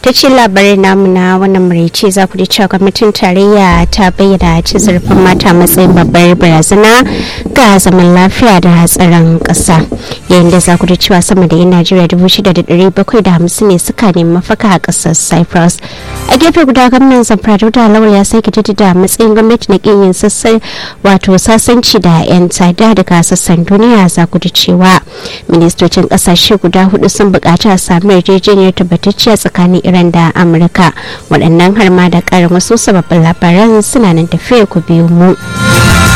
ta ce labarai namu na wannan maraice za ku ji cewa gwamnatin tarayya ta bayyana ci zarafin mata matsayin babbar barazana ga zaman lafiya da tsaron ƙasa yayin da za ku ji cewa sama da yan najeriya dubu shida da ɗari bakwai da hamsin ne suka nemi mafaka a ƙasar cyprus a gefe guda gwamnan zamfara da lawal ya sake jaddada matsayin gwamnati na ƙin yin sassan wato sasanci da 'yan tsada daga sassan duniya za ku ji cewa ministocin ƙasashe guda hudu sun buƙaci a samu yarjejeniyar tabbatacciya tsakanin iran da amurka waɗannan har ma da ƙarin wasu sababbin labaran suna nan tafiya ku biyu mu.